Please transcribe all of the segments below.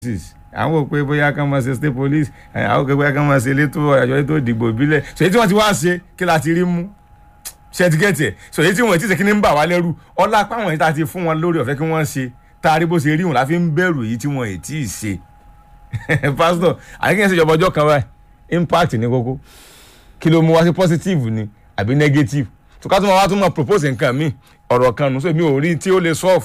àwọn ò pé bóyá kán máa ṣe state police àwọn ò pé bóyá kán máa ṣe elétò àjọ elétò ìdìbò ìbílẹ̀ so èyí tí wọ́n ti wá ṣe kí la ti rí mú ṣẹtikẹ́tì ẹ̀ so èyí tí wọ́n ti ṣe kí ni ń bà wá lẹ́rù ọlá páwọn yìí tá a ti fún wọn lórí ọ̀fẹ́ kí wọ́n ṣe tá a rí bó ṣe rí wọn la fi ń bẹ̀rù èyí tí wọ́n ì tí ì ṣe pásítọ̀ àyíkẹ́ ṣe ìjọba ọjọ́ kan báyìí impact ní kókó kí ló mú wá sí positive ni àbí negative tó ká tó máa wá tó máa propose nǹkan míì ọ̀rọ̀ kan nù so èmi ò rí tí ó lè solve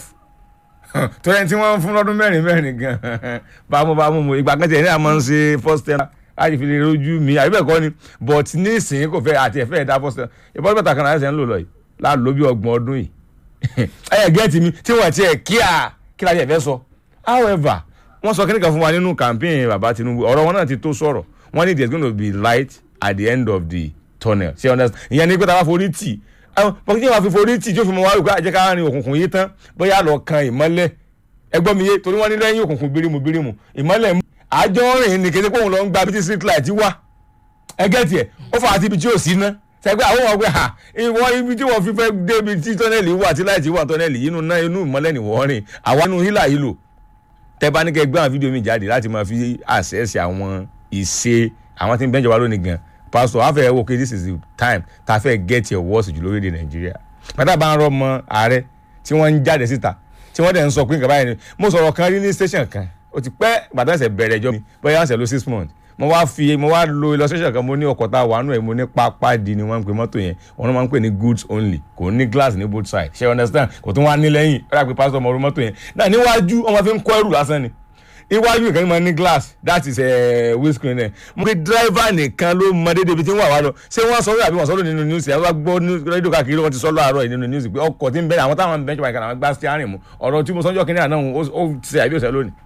torí ẹni tí wọ́n ń fún lọ́dún mẹ́rin mẹ́rin gan bámu bámu mo ìgbà kan tẹ̀ ní àmọ́ ń ṣe first term láti fi lè rojú mi àbí bẹ́ẹ̀ kọ́ ni but ní ìsìn kò fẹ́ àti ẹ̀fẹ́ ẹ̀dá first term ìbọn bẹ́ẹ̀ tàkàrà ẹ̀sẹ̀ ń lò lọ yìí láàlú bí ọgbọ̀n ọdún yìí ẹ̀yẹ gẹ́ẹ̀tì mi tí wọ́n ti ẹ̀ kíá kí la yẹ̀ fẹ́ sọ however wọ́n sọ kíníkan fún wa nínú campaign bàbá Tinubu ọ̀rọ̀ wọn náà ti tó sọ̀rọ̀ wọ́n ní there is going to be light at the end of the tunnel ṣé understand ìyẹn ni pé tá a bá forí tì bọ́kí tí wọ́n fi forí tì tí ó fi mọ wá wípé àjẹká rin òkùnkùn yìí tán bóyá lọ kan ìmọ́lẹ̀ ẹgbọ́n mi yé torí wọ́n ní lẹ́yìn òkùnkùn bírímù bírímù ìmọ́lẹ̀ mú àjọ rìn ní kété pòun lọ ń gba bí tí street light wà ẹgẹ́ tiẹ̀ ó fà á ti ibi tí ò sí ná sẹ́gbẹ́ àwọn ọmọ pé ha ìwọ ibi tí wọ́n fi fẹ́ débi tí tọ́nẹ́lì wà tí láìtì wà tọ́nẹ́lì yìí inú náà inú ìmọ́lẹ̀ ni wọ́n rìn àwa inú hílà yìí lò tẹ́ bá ní kẹ́ gbé àwọn fídíò mi jáde láti máa fi àṣẹ́sì àwọn ìṣe àwọn tí ń bẹ́ńjọba lónìí gan pastor afẹ́ wo okay this is the time tá a fẹ́ get your words jù lórílẹ̀ nàìjíríà pátá bá ń rọ ọmọ ààrẹ tí wọ́n ń jáde síta tí wọ́n dẹ̀ ń sọ pé nǹkan báyìí ni mo sọ̀rọ̀ kan rí ní station kan ó ti pẹ́ gbàtà ẹ̀sẹ̀ bẹ̀rẹ̀ ẹjọ́ mi bóyá ọ̀sẹ̀ ló six months mo wá fi mo wá lo illustration kan mo ní ọkọ̀ tá a wà nù ẹ̀ mo ní pápá di ni wọ́n ń pè mọ́tò yẹn wọ́n máa ń pè ní goods only kò ní glass ní both side ṣe understand kò tún wá ní lẹ́yìn ó rà pé pásítọ̀ ọmọ orí mọ́tò yẹn náà níwájú ọmọ fi ń kọ́ ẹrù lásán ni iwájú nìkan ni mo ní glass that is windscreen ẹ̀ mo pe driver nìkan ló mọ dédé ibi tí ń wà wá lọ ṣé wọ́n sọ àbí wọ́n sọ nínú news ẹ̀ wọ́n gbọ́ rédíò káàkiri wọ́n ti sọ lọ́àárọ̀ yìí nínú news pé ọkọ̀ tí ń bẹ̀rẹ̀ àwọn táwọn bẹ́ńkì báyìí kan àwọn gbá steering mu ọ̀rọ̀ tí mo sọ́njọ́ kínní àná ó ṣe àbí òṣèlú lónìí.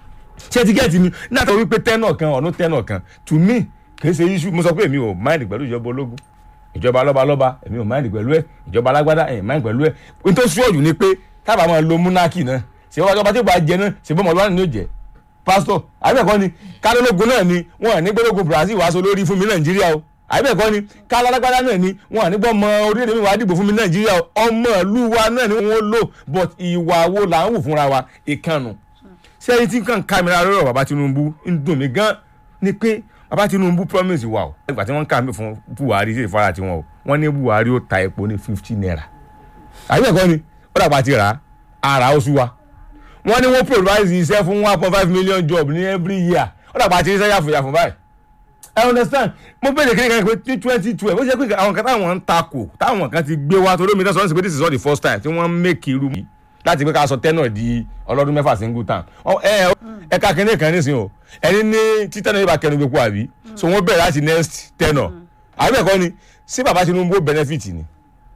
ṣé ti gẹ́ẹ̀tì mi náà tó wípé tẹ́nọ̀ kan ọ̀nù tẹ́nọ̀ kan to me kì í ṣe issue mo sọ pé èmi ò mind pẹ̀lú ìjọba ológun ìjọba lọ́balọ́ba èmi ò mind pẹ̀lú ẹ̀ ìjọba alágbádá èmi mind pẹ̀lú ẹ̀ n tó ṣúọ̀jù ni pé tábà máa lo múnákì náà ṣé wọ́n ọba tí ó bá jẹ náà ṣe bọ́ ọmọlúwa ni yóò jẹ́ pásítọ̀ àbẹ̀kọ́ ni kálólógún náà ni wọn à ní gbólógun Brazil wàá so lórí fún mi Nàìjíríà o àbẹ̀kọ́ ni kálálágbádá náà ni wọn à ní gbọ́ ọmọ orílẹ̀-èdè mi wàá dìbò fún mi Nàìjíríà o ọmọ ìlú wa náà ni wọ́n lò but ìwà wo là ń wù fúnra wa ìkànnù sẹ́yìn tí kàn kámẹ́rà lọ́rọ̀ bàbá Tinubu ń dùn mí gan ni pé bàbá Tinubu promise wa o ìgbà tí wọ́n kà mí fún Buhari sí ìfara tiwọn o wọ́n ní Buhari ó ta epo ní fifty naira àbẹ̀kọ́ ni ó dàgbà ti rà á ara ó sú wa wọ́n ní wọ́n provide iṣẹ́ fún one point five million job ní every year ó dàgbà àti iṣẹ́ yàfùyà fún báyìí. I understand mo bẹ̀rẹ̀ kí ni kan pé ní twenty twelve ó ṣe pé àwọn kan táwọn ń takò táwọn kan ti gbé wá torí omi náà sọ pé this is not the first time tí wọ́n ń make irú mi láti pé ká sọ tẹ́nà di ọlọ́dún mẹ́fà single time ẹ̀ka kínní kan nísìnyí o ẹni ní títẹ́nà yóò bá kẹnu gbé kó àbí so wọ́n bẹ̀rẹ̀ láti next tẹ́nà àbí ẹ̀kọ́ ni sí bàbá Tinubu benefit ni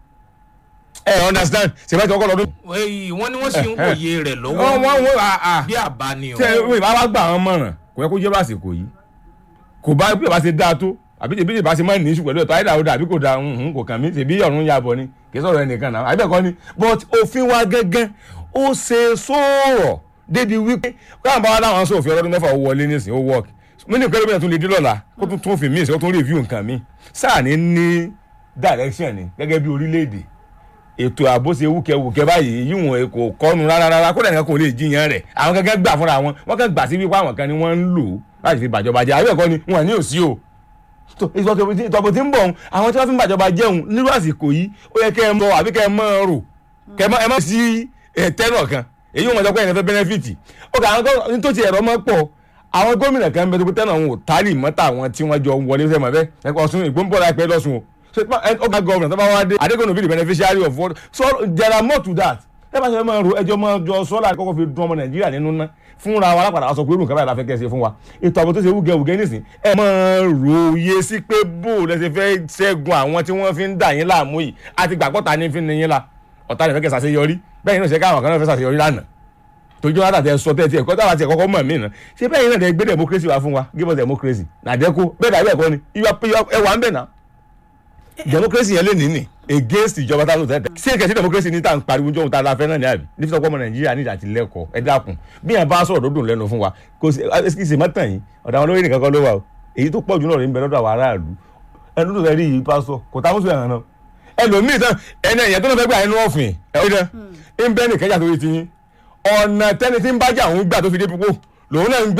ẹ understand sèbá tí wọn kọ lọdún. wọ́n ní wọ́n sì ń wòye rẹ̀ lọ́wọ́ wọ́n wọ́n wọ́n àà bí àbá ni o. tẹ ẹ ìbá wa gbà wọn mọ̀ràn kò yẹ kó jẹ́ lásìkò yìí kò bá bí ìbá ṣe dáa tó àbí tèmi ìbá ṣe máa ní ìṣù pẹ̀lú ẹ̀tọ́ àyídà ó dà àbí kò da kò kàn mí tèmi ọ̀run ya bọ̀ ni kì í sọ̀rọ̀ ẹnìkan náà àbí ẹ̀kọ́ ni but òfin wa gángan ó ṣe sọ̀rọ̀ débi wípé káwọn bá wa láwọn sọ òfin ọlọ́dún mẹ́fà ó wọlé nísìnyí ó work mo ní ìpẹ́lẹ́ mìíràn tún lè dín lọ́la kó tún tún òfin míì sí ó tún review nǹkan míì sáà ní ní direction ni gẹ́gẹ́ bí orílẹ̀-èdè ètò ààbò ṣe wúkẹwúkẹ báyìí yíwọ̀n kò kọ́nu rárá kó lẹ́yìn kan kò lè jiyàn rẹ̀ àwọn kankan gbà fúnra wọn wọ́n kàn gbà sí wípé àwọn kan ni wọ́n ń lò láti fi bàjọba jẹ́ àbẹ́ẹ̀kọ́ ni wọn ní òsí o ìtọ́pọ̀ tí ń bọ̀ àwọn tí wọ́n fi ń bàjọba jẹun nírú àsìkò yìí ó yẹ kẹ́ ẹ mọ àbí kẹ́ ẹ mọ rò kẹ́ ẹ mọ sí tẹ́nọ̀ kan èyí wọn jọ pé ẹ̀yìn fẹ́ bẹ́nẹ́fìtì ó kà àwọn tó ti ẹ̀rọ mọ́ pọ̀ àwọn gómìnà kan bẹ tó pé tẹ́nà wọn ò tálì mọ́tà àwọn tí wọ́n jọ wọlé fẹ́ mọ́ bẹ́ẹ̀ ẹ̀kọ́ ọ̀sùn ìgbóǹbọ̀ láìpẹ́ lọ́sùn o so ọgbà governor tó bá wá dé are they gonna be the beneficiary of what so there are more to that ẹ bá ṣe máa ro ẹjọ́ máa jọ sọ́lá kọ́kọ́ fi dún ọmọ nàìjíríà nínú ná fúnra wa lápàdà sọ pé irú nǹkan báyìí la fẹ́ kẹ́ ṣe fún wa ètò ààbò tó ṣe wúgẹ́ wúgẹ́ nísìn ẹ máa ro iye sí pé bó lẹ́sẹ̀ fẹ́ ṣẹ́gun àwọn tí wọ́n fi ń dà yín láàmú yìí àti gbàgbọ́ta ní fi ń yín la ọ̀tá lè fẹ́ kẹ́ ṣàṣeyọrí bẹ́ẹ̀ ni ó ṣe káwọn kan náà fẹ́ ṣàṣeyọrí lánàá tójú wọn àtàtẹ sọ tẹ́tí ẹ̀kọ́ táwa ti ẹ̀kọ́ mọ̀ mí náà ṣé bẹ́ẹ̀ yín náà dẹ̀ gbé democracy wá fún wa give us democracy nàdẹ́kù bẹ́ẹ̀ dàbí ẹ̀kọ́ ni ẹwà ń bẹ̀ náà democracy yẹn lè ní ní against ìjọba tá a lò tẹ́tẹ́ ṣé kẹ̀sí democracy ní tá à ń pariwo jọ́hún tá a la fẹ́ náà ní àbí nífi sọ́kọ́ ọmọ nàìjíríà ní ìdàtí lẹ́kọ̀ọ́ ẹ dákun bí yẹn bá sọ̀rọ̀ dòdò lẹ́nu fún wa kò sí ẹ ṣe mọ́tàn yìí ọ̀dà àwọn olóyè nìkan kọ́ ló wà o èyí tó pọ̀ jù náà rẹ̀ ń bẹ lọ́dọ̀ àwọn aráàlú ẹnu tó fẹ́ rí yìí pásọ kò tá mùsùlùmí ẹ̀hán náà ẹlòmíì tán ẹni ẹ̀yẹ tó náà fẹ́ gbà ẹnu ọ̀fìn ẹ̀ ọ̀dà ń bẹ́ nìkẹ́jà tó ti yín ọ̀nà tẹ́ni tí ń bájà òun gbà tó fi dé púpọ̀ lòun náà ń gbé